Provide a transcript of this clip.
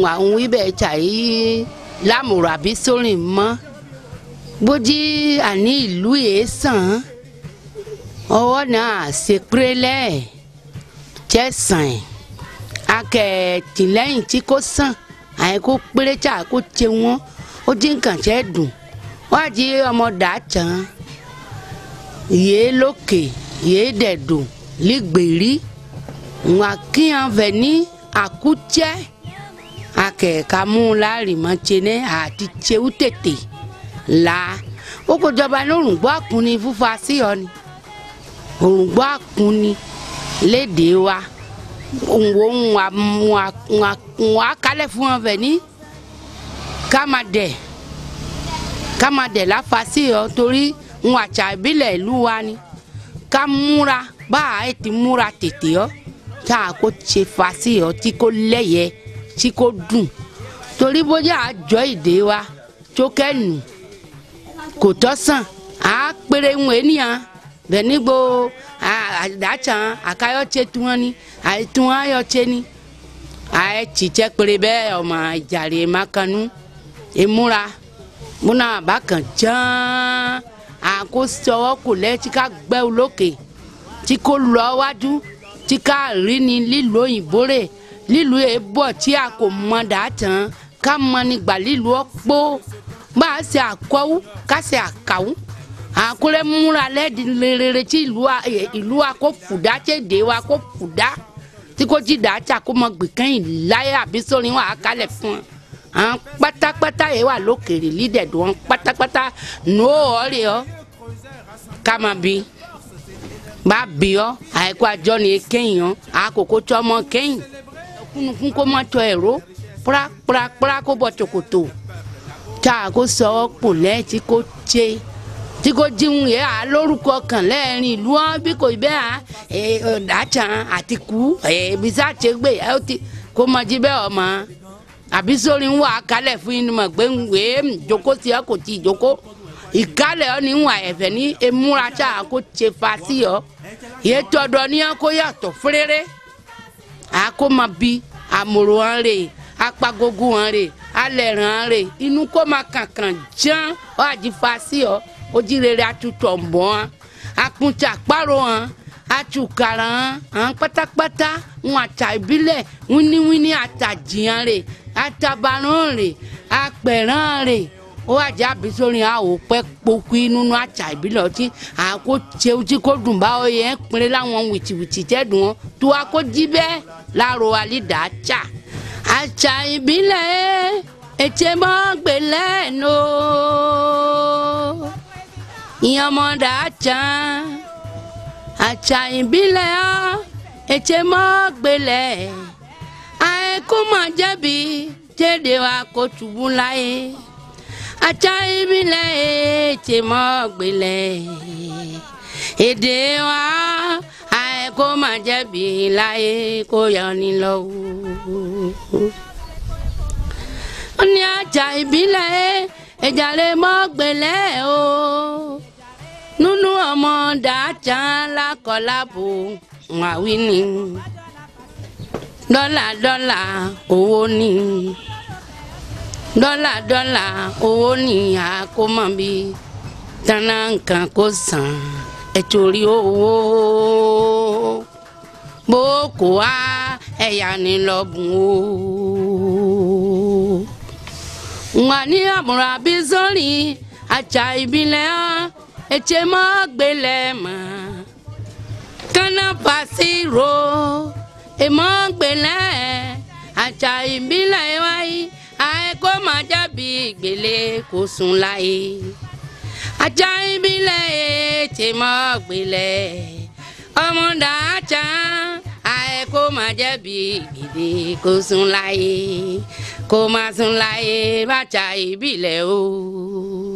àwọn ibẹ̀ tàyí lámùrọ̀ àbí sórin mọ́ bójí àní ìlú yìí sàn ọwọ́ náà ṣe pérélẹ̀ jẹ́ sàn akẹ́tìlẹ́yìn tí kò sàn àyẹ̀kó péré tí a kò tẹ wọn ó dín nǹkan tẹ́ dùn wájú ọmọ dàtàn yéé lókè yéé dẹ̀dùn lígbèrí wọn kíyan fẹ̀ ní àkútẹ́ akẹ́ka mú láàrìmọ́tsẹ́nẹ́ àti tsewu tètè la ó kó jọba ní òrùngbọ́ àkúnni fúnfa sí ọ ni òrùngbọ́ àkúnni léde wa òǹwò ń wà kálẹ̀ fún wọn fẹ̀ ní kámadẹ̀ kámadẹ̀ láfa sí ọ torí ń àtsà ìbílẹ̀ ìlú wa ni ká múra bá a ti múra tètè ọ tá a kó tse fa sí ọ tí kò lẹ́yẹ tí kò dùn torí bóyá àjọ ìdè wa tó kẹ́nu kò tọ́ sàn á péré ń wé níyàn bẹ́ẹ̀ nígbò àdàtsàn àkàyọ̀tsẹ̀ tí wọ́n ní àìtún ayọ̀tsẹ̀ ní àìtsitsẹ́ péré bẹ́ẹ̀ ọmọ ìjàre makanu ìmúra múna bákan ján àkó sọwọ́ kò lẹ́ tí ká gbẹ́ olókè tí kò lọ wájú tí ká rí ni lílo òyìnbó rẹ̀ lílu yẹ bọ̀ tí a kò mọ dàtàn ká mọ nígbà lílu ọ̀pọ̀ bá a ṣe àkọ́wú ká ṣe àkàwú àkúrẹ́ múra lẹ́ẹ̀dì rere tí ìlú wa kó fùdá tí èdè wa kó fùdá tí kò jí dàtà kó mọ gbìkẹ́yìn láyé àbí sórí wọn àkálẹ̀ fún wọn àwọn pátápátá yẹ wà lókèrè lídẹ̀dù wọn pátápátá nù ọ̀rẹ́ ọ ká máa bí bá bí ọ àìkú àjọ ni kéyìn ọ àkókò tó ọmọ kéyìn kúnukún kó má tọ ẹ̀rọ púrápúrápúrá kó bọ tòkòtò tá a kó sọ ọ́ pò lẹ́ tí kò tse tí kò jíun yẹ à lórúkọ kàn lẹ́ẹ̀rin ìlú wọn bí kò bẹ́ẹ̀ à ọ̀dàtàn àti kú ẹ̀ẹ́bísà tẹ gbé ẹ̀ ó ti kó má jí bẹ́ẹ̀ ọmọ àbí sórí ń wà kálẹ̀ fún yín mọ̀ pé ń wé jókòó sí ọ kò tí ì jókòó ìkálẹ̀ ọ ní ń wà ẹ̀fẹ̀ ní emúra tá a kó tse fa sí ọ yẹ tọdọ ní ọ kó yàtọ̀ fúréré àkó ma bi àmòrò hàn rè apagogo hàn rè alẹ̀ hàn rè inú kó ma kankan ján ọ àjífa sí ọ ojúrere atutọ̀ ń bọ̀ hàn akunta àparò hàn atukara hàn hàn pátápátá ń àtà ìbílẹ̀ wíníwíní àtàjì hàn rè atabarán rè apẹ̀rán rè ó àjà bisori àwò pẹ́ kpokui nínú àtsà ìbílẹ̀ ọtí àkó tsewu tí kò dùn bá ọ yẹn pinnu láwọn wìtìwìtì tẹ́ dùn ọ́ tó a kó jí bẹ́ẹ̀ láàrọ̀ alẹ́ dà á tsà àtsà ìbílẹ̀ ètè mọ́ gbélé nù ìyànmọ́dà àtsà àtsà ìbílẹ̀ ètè mọ́ gbélé àìkú mọ̀ jẹ́bi tẹ́lẹ̀ wa kó tùbú láyé àtsà ìbílẹ̀ ètè mọ́ gbélé èdè wa àìkú mọ̀ jẹ́bi láyé kó yọ ní lọ́wọ́. ó ní àtsà ìbílẹ̀ ìjàlè mọ́ gbélé o nínú ọmọ dàtsà lákọ̀ọ́lábò wàwí ni dọ́là dọ́là owó ni dọ́là dọ́là owó ni àkómọ bí tánà nǹkan kó sàn ẹ̀tòrí owó bó kò wá ẹ̀yà ni lọ́bùn o. wà ní àmúra bí sórí àtsà ìbílẹ̀ ẹ̀tsẹ̀ mọ́ gbélé mọ́ kánà pàṣẹ ro èmọ́ gbélé àtsà ìbílẹ̀ wáyé àìkó máa jábì gbélé kó sùn láyé àtsà ìbílẹ̀ ètè mọ́ gbélé ọmọdé àtsà àìkó máa jábì gbélé kó sùn láyé kó máa sùn láyé bàtsà ìbílẹ̀ o.